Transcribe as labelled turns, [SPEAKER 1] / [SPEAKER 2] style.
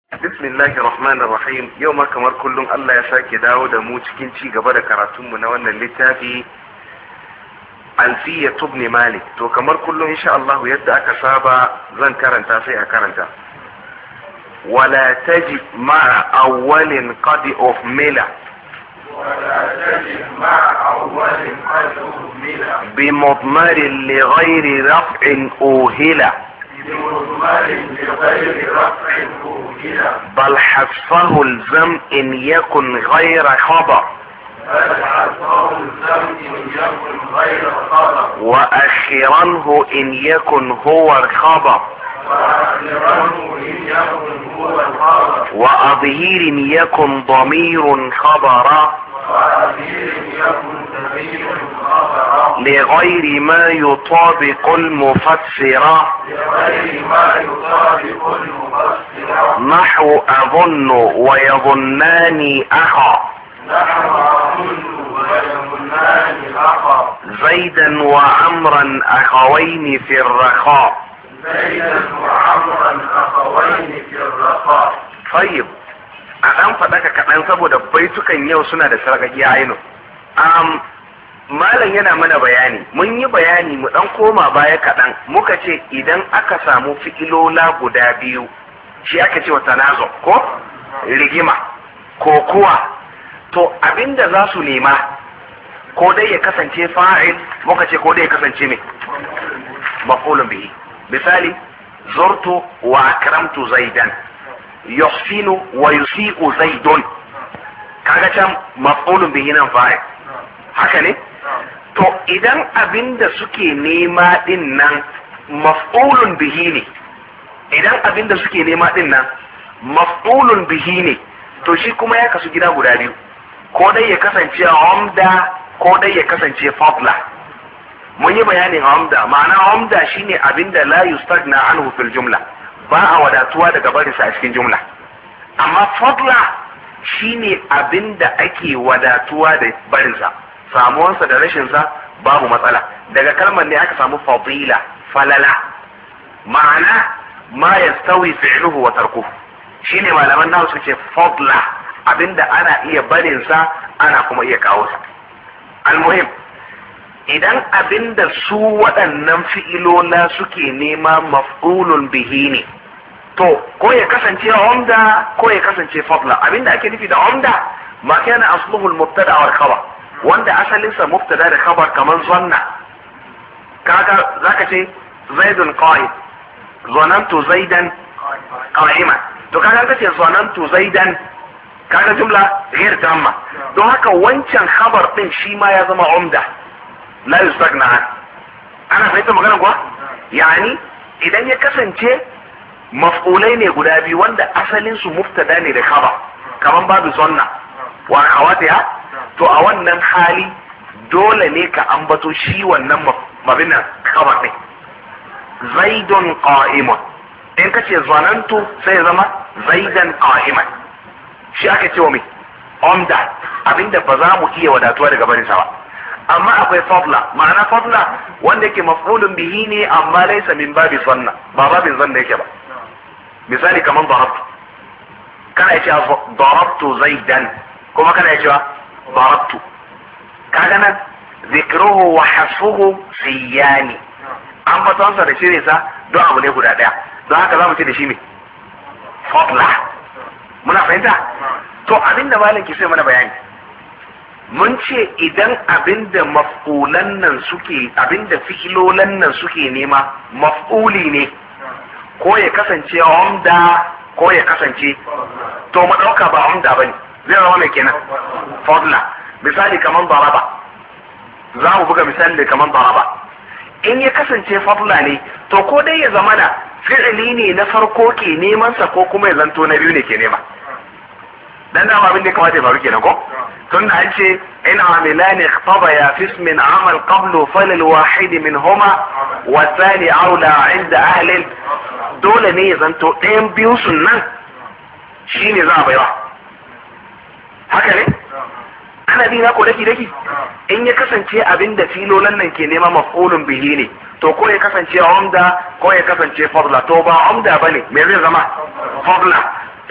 [SPEAKER 1] bismillahir rahmanir rahim yau ma kamar kullum Allah ya sake dawo da mu cikin ci gaba da karatunmu na wannan littafi alfiya tubni malik to kamar kullum insha Allah yadda aka saba zan karanta sai a karanta wala taji ma'a awwalin qad of mila
[SPEAKER 2] ولا تجد مع أول قد أهمل
[SPEAKER 1] بمضمر لغير رفع أوهلا
[SPEAKER 2] بمضمر بغير رفع أهمل
[SPEAKER 1] بل حذفه الزم إن يكن غير خبر
[SPEAKER 2] بل عصاه الزمن يكن غير خبر
[SPEAKER 1] وأخرنه إن يكن هو الخبر
[SPEAKER 2] وآخره إن يكن هو الخبر
[SPEAKER 1] وأظهير يكن ضمير خبرا
[SPEAKER 2] وأخير يكن سبيل خبرا
[SPEAKER 1] لغير ما يطابق المفسر
[SPEAKER 2] لغير ما يطابق المفسر
[SPEAKER 1] نحو أظن ويظنان أخا
[SPEAKER 2] نحو أظن ويظنان أخا
[SPEAKER 1] زيدا وعمرا أخوين في الرخاء
[SPEAKER 2] زيدا وعمرا أخوين في الرخاء
[SPEAKER 1] طيب a ɗan faɗaka kaɗan saboda baitukan yau suna da sarƙaƙi ainu um, malam yana mana bayani mun yi bayani mu ɗan koma baya kaɗan muka ce idan aka samu fi'ilola guda biyu shi aka ce wa tanazo ko rigima ko kuwa to abinda za su nema ko dai ya kasance fa'il muka ce ko dai ya kasance mai mafulun bihi misali zurtu wa akramtu zaidan yuhsinu wa yusi'u zaidun kaga can maf'ulun bihi nan fa'il haka ne to idan abinda suke nema din nan maf'ulun bihi ne idan abinda suke nema din nan maf'ulun bihi ne to shi kuma ya kasu gida guda biyu ko dai ya kasance umda ko dai ya kasance fadla mun yi bayanin umda ma'ana umda shine abinda la yustagna anhu fil jumla ba a wadatuwa daga barinsa a cikin jumla amma fadla shine abinda ake wadatuwa da barinsa samuwansa da rashinsa babu matsala daga kalmar ne aka samu fadila falala ma'ana ma yastawi fi'luhu wa tarkuhu shine malaman nawa suke fadla abinda ana iya barinsa ana kuma iya kawo sa almuhim idan abinda su waɗannan fi'ilola suke nema maf'ulun bihi ne to ko ya kasance umda ko ya kasance fadla abinda ake nufi da umda ma kana asluhu al-mubtada wal khabar wanda asalin sa mubtada da khabar kaman zanna kaga zaka ce zaidun qa'id zanantu zaidan qa'iman to kaga kace zanantu zaidan kaga jumla ghair tamma don haka wancan khabar din shi ma ya zama umda la yustagna an ana fahimta magana kuwa yani idan ya kasance maf'ulai ne guda biyu wanda asalin su muftada ne da khabar kaman babu sunna wa akhawatiha to a wannan hali dole ne ka ambato shi wannan mabina khabar ne zaidun qa'imun in kace zanantu sai ya zama zaidan qa'iman shi ake cewa mai umda abinda ba za mu iya wadatuwa daga barinsa ba amma akwai fadla ma'ana fadla wanda yake maf'ulun bihi ne amma laysa min babi zanna ba babin zanna yake ba misali kaman darabtu kana cewa darabtu zaidan kuma kana cewa darabtu kaga nan zikruhu wa hasfuhu siyani an fatansa da shirye sa don abu ne guda daya don haka za mu ce da shi me fadla muna fahimta to abinda malam ke sai mana bayani mun ce idan abinda maf'ulan nan suke abinda fi'ilolan nan suke nema maf'uli ne ko ya kasance umda ko ya kasance to mu dauka ba umda bane zai zama mai kenan fadla misali kaman daraba za mu buga misali da kaman daraba in ya kasance fadla ne to ko dai ya zama da fi'ili ne na farko ke neman sa ko kuma ya zanto na biyu ne ke nema dan da abin da ya kamata ya faru kenan ko tun da an ce in amilani ikhtabaya fi ismin amal qablu falil wahid minhuma wa thani aula inda ahli dole ne ya zanto ɗayan biyu sun nan shine za a baiwa haka ne ana bi na ko daki daki in ya kasance abin da filolan nan ke nema maf'ulun bihi ne to ko ya kasance umda ko ya kasance fadla to ba umda bane me zai zama fadla